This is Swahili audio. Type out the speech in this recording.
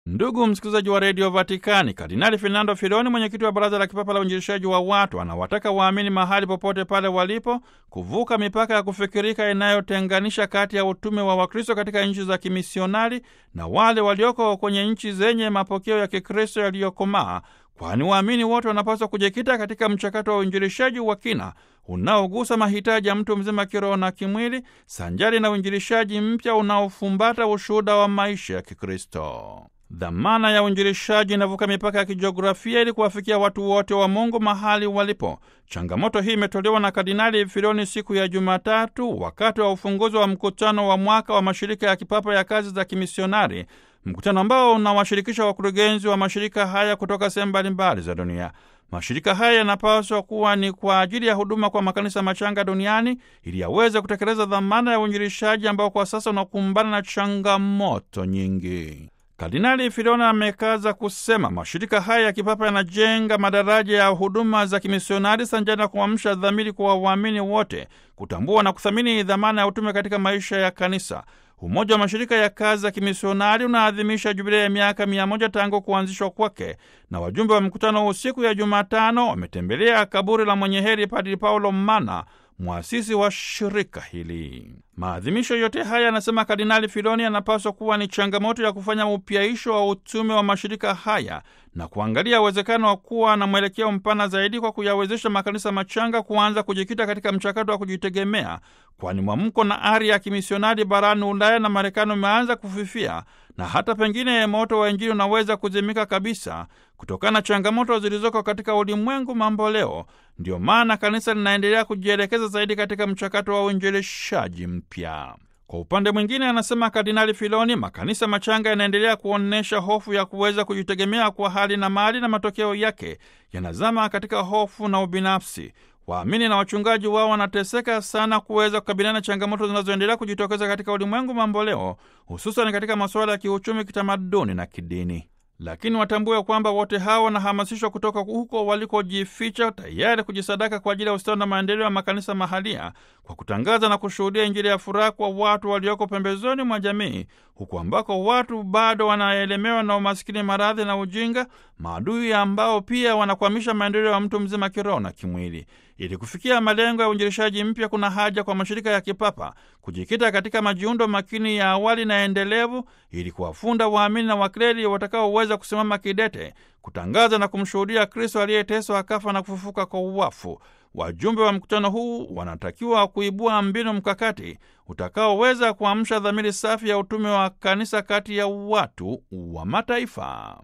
Ndugu msikilizaji wa redio Vatikani, Kardinali Fernando Filoni, mwenyekiti wa baraza la kipapa la uinjilishaji wa watu, anawataka waamini mahali popote pale walipo kuvuka mipaka ya kufikirika inayotenganisha kati ya utume wa Wakristo katika nchi za kimisionari na wale walioko kwenye nchi zenye mapokeo ya Kikristo yaliyokomaa, kwani waamini wote wanapaswa kujikita katika mchakato wa uinjilishaji wa kina unaogusa mahitaji ya mtu mzima kiroho na kimwili, sanjari na uinjilishaji mpya unaofumbata ushuhuda wa maisha ya Kikristo. Dhamana ya uinjilishaji inavuka mipaka ya kijiografia ili kuwafikia watu wote wa Mungu mahali walipo. Changamoto hii imetolewa na Kardinali Filoni siku ya Jumatatu wakati wa ufunguzi wa mkutano wa mwaka wa mashirika ya kipapa ya kazi za kimisionari, mkutano ambao unawashirikisha wakurugenzi wa mashirika haya kutoka sehemu mbalimbali za dunia. Mashirika haya yanapaswa kuwa ni kwa ajili ya huduma kwa makanisa machanga duniani ili yaweze kutekeleza dhamana ya uinjilishaji ambao kwa sasa unakumbana na changamoto nyingi. Kardinali Filona amekaza kusema mashirika haya ya kipapa yanajenga madaraja ya huduma za kimisionari sanjani na kuamsha dhamiri kwa waamini wote kutambua na kuthamini dhamana ya utume katika maisha ya kanisa. Umoja wa mashirika ya kazi za kimisionari unaadhimisha jubilei ya miaka mia moja tangu kuanzishwa kwake, na wajumbe wa mkutano huu siku ya Jumatano wametembelea kaburi la mwenye heri Padri Paulo Mana, mwasisi wa shirika hili. Maadhimisho yote haya, anasema Kardinali Filoni, yanapaswa kuwa ni changamoto ya kufanya upyaisho wa utume wa mashirika haya na kuangalia uwezekano wa kuwa na mwelekeo mpana zaidi kwa kuyawezesha makanisa machanga kuanza kujikita katika mchakato wa kujitegemea, kwani mwamko na ari ya kimisionari barani Ulaya na Marekani umeanza kufifia na hata pengine moto wa Injili unaweza kuzimika kabisa kutokana na changamoto zilizoko katika ulimwengu mambo leo. Ndiyo maana kanisa linaendelea kujielekeza zaidi katika mchakato wa uinjilishaji mpya. Kwa upande mwingine, anasema Kardinali Filoni, makanisa machanga yanaendelea kuonyesha hofu ya kuweza kujitegemea kwa hali na mali, na matokeo yake yanazama katika hofu na ubinafsi. Waamini na wachungaji wao wanateseka sana kuweza kukabiliana na changamoto zinazoendelea kujitokeza katika ulimwengu mambo leo, hususan katika masuala ya kiuchumi, kitamaduni na kidini. Lakini watambue kwamba wote hawa wanahamasishwa kutoka huko walikojificha, tayari kujisadaka kwa ajili ya ustawi na maendeleo ya makanisa mahalia, kwa kutangaza na kushuhudia Injili ya furaha kwa watu walioko pembezoni mwa jamii, huku ambako watu bado wanaelemewa na umasikini, maradhi na ujinga, maadui ambao pia wanakwamisha maendeleo ya mtu mzima kiroho na kimwili. Ili kufikia malengo ya uinjilishaji mpya, kuna haja kwa mashirika ya kipapa kujikita katika majiundo makini ya awali na endelevu, ili kuwafunda waamini na wakleri watakaoweza kusimama kidete kutangaza na kumshuhudia Kristo aliyeteswa akafa na kufufuka kwa uwafu. Wajumbe wa mkutano huu wanatakiwa kuibua mbinu mkakati utakaoweza kuamsha dhamiri safi ya utume wa kanisa kati ya watu wa mataifa.